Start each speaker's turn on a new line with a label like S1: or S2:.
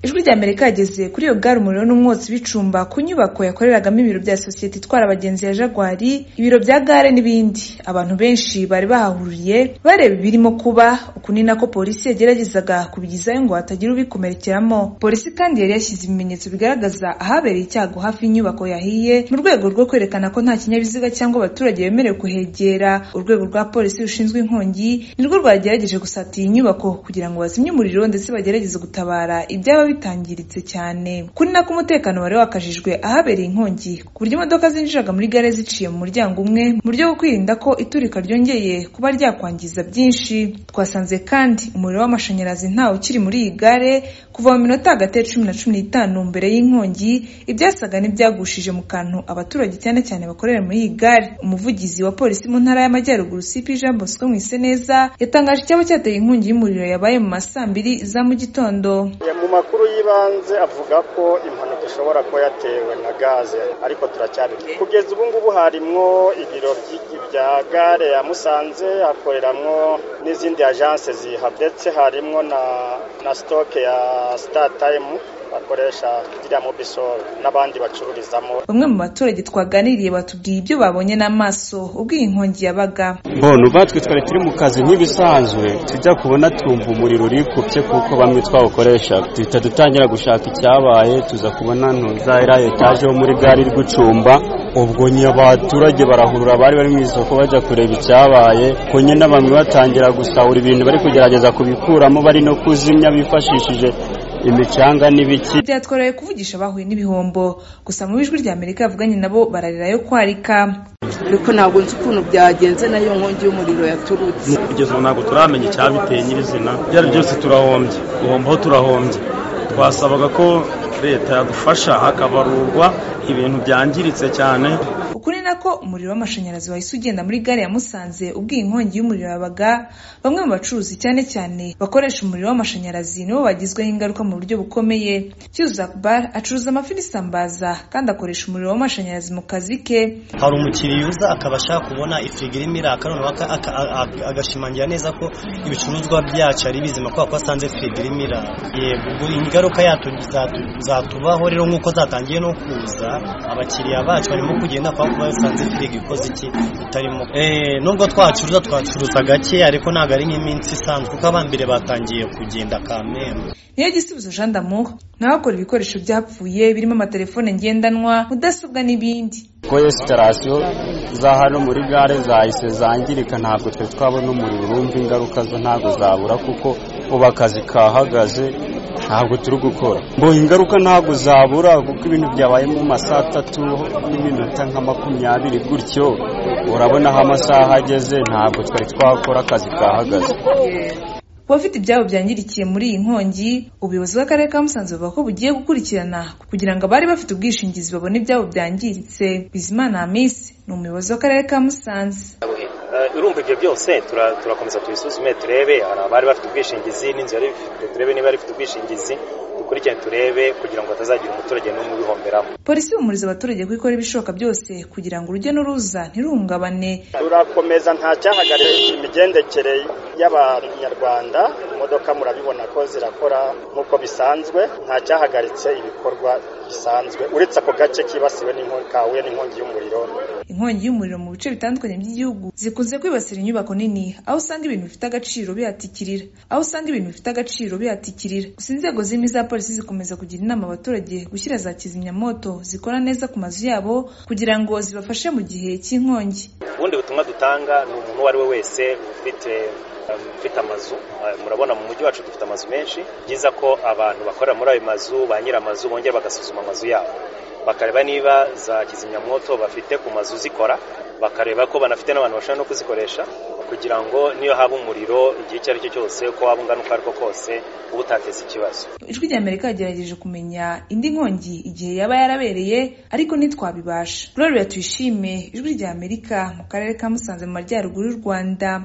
S1: bya Amerika yageze kuri iyo gare umuriro n'umwotsi bicumba ku nyubako yakoreragamo ibiro bya sosiyete itwara abagenzi ya Jaguar ibiro bya gare n'ibindi abantu benshi bari bahahuriye bareba ibirimo kuba uku ni nako polisi yageragezaga kubigizayo ngo hatagira ubikomerekeramo polisi kandi yari yashyize ibimenyetso bigaragaza ahabereye icyago hafi y'inyubako yahiye mu rwego rwo kwerekana ko nta kinyabiziga cyangwa abaturage bemerewe kuhegera urwego rwa polisi rushinzwe inkongi nirwo rwagerageje gusatira iyi nyubako kugira ngo bazimye umuriro ndetse bagerageze gutabara ibyaba bitangiritse cyane kuri nako umutekano wari wakajijwe ahabereye inkongi ku buryo imodoka zinjiraga muri gare ziciye mu muryango umwe mu buryo bwo kwirinda ko iturika ryongeye kuba ryakwangiza byinshi twasanze kandi umuriro w'amashanyarazi ntawe ukiri muri iyi gare kuva mu minota hagati ya cumi na cumi n'itanu mbere y'inkongi ibyasaga n'ibyagushije mu kantu abaturage cyane cyane bakorera muri iyi gare umuvugizi wa polisi mu ntara y'amajyaruguru cp jean bosco mwiseneza yatangaje icyaba cyateye inkongi y'umuriro yabaye mu ma saa mbiri za mu gitondo
S2: mu makuru y'ibanze avuga ko impanuka ishobora kuba yatewe na gaze ariko turacyabimenya kugeza ubu ngubu harimwo ibiro bya gare ya musanze hakoreramo n'izindi ajanse zihabetse harimo na na sitoke ya sitatayimu bakoresha iriya mobisoro n'abandi bacururizamo
S1: bamwe mu baturage twaganiriye batubwiye ibyo babonye n'amaso ubwo iyi nkongi yabaga
S3: mbona uba twe twari turi mu kazi nk'ibisanzwe tujya kubona twumva umuriro urikubye kuko bamwe twawukoresha duhita dutangira gushaka icyabaye tuza kubona ntuza iriya etaje yo muri gare iri gucumba ubwo nyine abaturage barahurura bari bari mu isoko bajya kureba icyabaye ko nyine bamwe batangira gusahura ibintu bari kugerageza kubikuramo bari no kuzimya bifashishije imicanga n'ibiki
S1: byatworoye kuvugisha bahuye n'ibihombo gusa mu ijwi rya amerika yavuganye nabo bararira yo kwarika
S4: ariko ntabwo nzi ukuntu byagenze nayo nkongi y'umuriro yaturutse
S5: kugeza ubu ntabwo turamenya icyabiteye nyirizina ibyo ari byose turahombye guhombaho turahombye twasabaga ko leta yadufasha hakabarurwa ibintu byangiritse cyane
S1: ukuri nako umuriro w'amashanyarazi wahise ugenda muri gare ya Musanze ubwo iyi nkongi y'umuriro yabaga bamwe mu bacuruzi cyane cyane bakoresha umuriro w'amashanyarazi nibo bagizweho ingaruka mu buryo bukomeye Bar acuruza amafi n'isambaza kandi akoresha umuriro w'amashanyarazi mu kazi ke
S6: hari umukiriya uza akaba ashaka kubona ifirigo irimo iraka agashimangira neza ko ibicuruzwa byacu ari bizima kubera ko asanze firigo irimo iraka yego ingaruka zatubaho rero nk'uko zatangiye no kuza abakiriya bacu barimo kugenda kwa kuba bisanze firigo ikoze iki itarimo nubwo twacuruza twacuruza gake ariko ntabwo ari nk'iminsi isanzwe kuko abambere batangiye kugenda kamembe
S1: niyo gisubizo jean d'amour n'abakora ibikoresho byapfuye birimo amatelefone ngendanwa mudasobwa n'ibindi
S3: ko esitarasiyo za hano muri gare zahise zangirika ntabwo twe twabona umuriro urumva ingaruka zo ntabwo zabura kuko ubu akazi kahagaze ntabwo turi gukora ngo ingaruka ntabwo zabura kuko ibintu byabaye mu masaha atatu n'iminota nka makumyabiri gutyo urabona aho amasaha ageze ntabwo twari twakora akazi kahagaze
S1: ku bafite ibyabo byangirikiye muri iyi nkongi ubuyobozi bw'akarere ka musanze buvuga ko bugiye gukurikirana kugira ngo abari bafite ubwishingizi babone ibyabo byangiritse bizimana hamisi ni umuyobozi w'akarere ka musanze
S7: urumva ibyo byose turakomeza tubisuzume turebe hari abari bafite ubwishingizi n'inzu yari ifite turebe niba yari ifite ubwishingizi dukurikirane turebe kugira ngo hatazagira umuturage n'umwe ubihomberamo
S1: polisi ihumuriza abaturage ko ikora ibishoboka byose kugira ngo urujya n'uruza ntiruhungabane
S2: turakomeza nta cyahagarira imigendekere y'abanyarwanda imodoka murabibona ko zirakora nk'uko bisanzwe nta cyahagaritse ibikorwa bisanzwe uretse ako gace kibasiwe kahuye n'inkongi y'umuriro
S1: inkongi y'umuriro mu bice bitandukanye by'igihugu zikunze kwibasira inyubako nini aho usanga ibintu bifite agaciro bihatikirira aho usanga ibintu bifite agaciro bihatikirira gusa inzego zimwe za polisi zikomeza kugira inama abaturage gushyira za kizimyamoto zikora neza ku mazu yabo kugira ngo zibafashe mu gihe cy'inkongi
S7: ubundi butumwa dutanga ni umuntu uwo ari we wese ufite dufite amazu murabona mu mujyi wacu dufite amazu menshi byiza ko abantu bakorera muri ayo mazu ba nyir'amazu bongera bagasuzuma amazu yabo bakareba niba za kizimyamwoto bafite ku mazu zikora bakareba ko banafite n'abantu bashobora no kuzikoresha kugira ngo niyo haba umuriro igihe icyo ari cyo cyose ko waba ungana uko ariko kose uba utateza ikibazo
S1: ijwi rya amerika yagerageje kumenya indi nkongi igihe yaba yarabereye ariko ntitwabibasha gloria tuyishime ijwi rya amerika mu karere ka musanze mu majyaruguru y'u rwanda